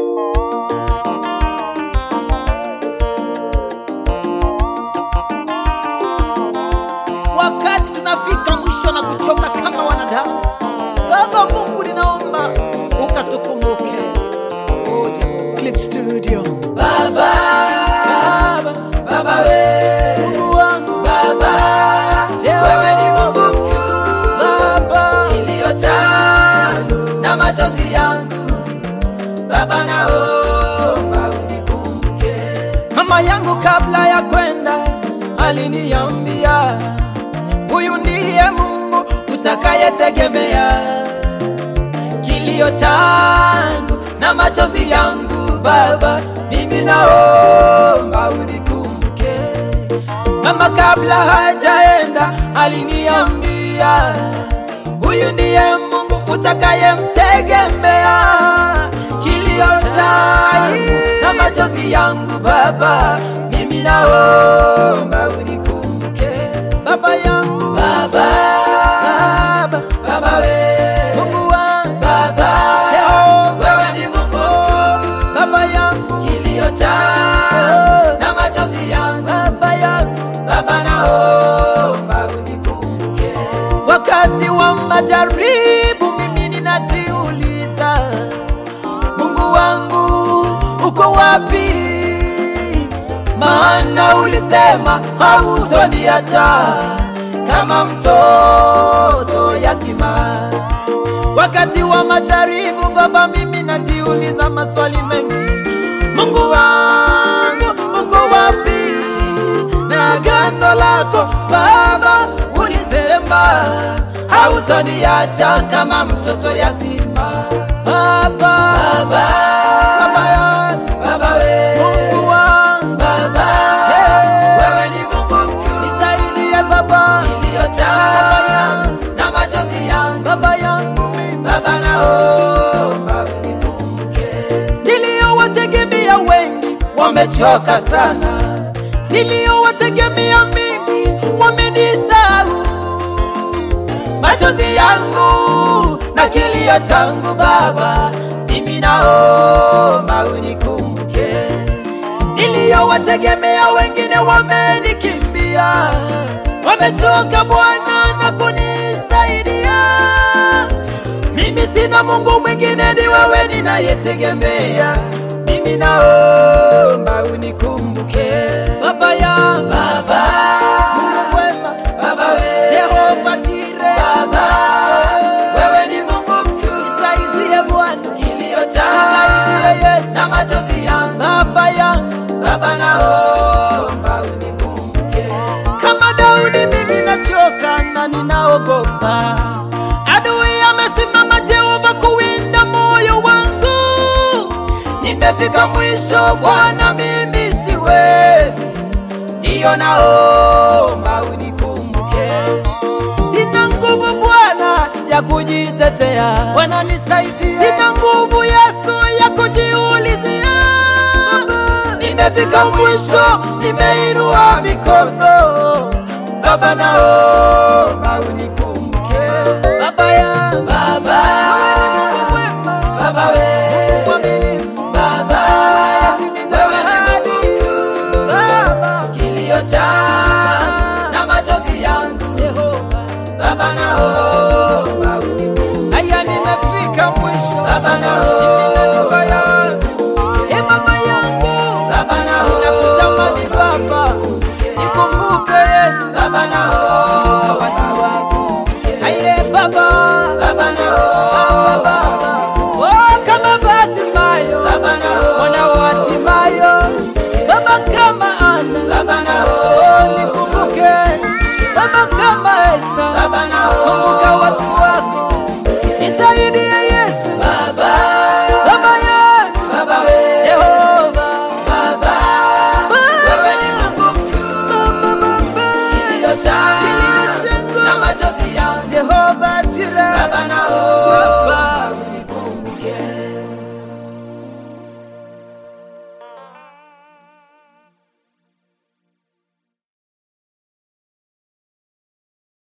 wakati tunafika mwisho na kuchoka kama wanadamu baba mungu ninaomba ukatukumbuke Oh, Jehova. Clip Studio. baba baba we mungu wangu baba wewe ni mungu mkuu baba iliyojaa na machozi yangu baba naomba unikumbuke mama yangu kabla ya kwenda aliniambia huyu ndiye mungu utakayetegemea kilio changu na machozi yangu baba mimi naomba unikumbuke mama kabla hajaenda aliniambia huyu ndiye mungu utakayemtegemea kilio changu na machozi yangu baba mimi naomba unikumbuke baba yangu baba baba baba we mungu wangu baba Yehova wewe ni mungu baba yangu kilio changu na machozi yangu baba yangu baba naomba unikumbuke wakati wa majaribu mimi ninajiuliza mungu wangu uko wapi maana ulisema hautoniacha kama mtoto yatima wakati wa majaribu baba mimi najiuliza maswali mengi mungu wangu uko wapi na agano lako baba ulisema hautoniacha kama mtoto yatima baba baba baba yangu baba we mungu wangu baba wewe ni mungu mkuu nisaidie baba iliyojaa na machozi yangu baba yangu mimi baba naomba unikumbuke niliyowategemea wengi wamechoka sana niliyowategemea mimi wamenisahau machozi yangu na kilio changu baba mimi naomba unikumbuke niliyowategemea wengine wamenikimbia wamechoka bwana na kunisaidia mimi sina mungu mwingine ni wewe ninayetegemea mimi naomba unikumbuke baba ya baba mungu mwema baba we jehova jire baba wewe ni mungu mkuu nisaidie bwana kilio changu yesu na machozi yangu baba yangu baba naomba unikumbuke kama daudi mimi nachoka na ninaogopa adui amesimama jehova kuwinda moyo wangu nimefika mwisho bwana mimi siwezi ndiyo naomba unikumbuke sina nguvu bwana ya kujitetea bwana nisaidie sina nguvu yesu ya kujiulizia nimefika mwisho nimeinua mikono baba nao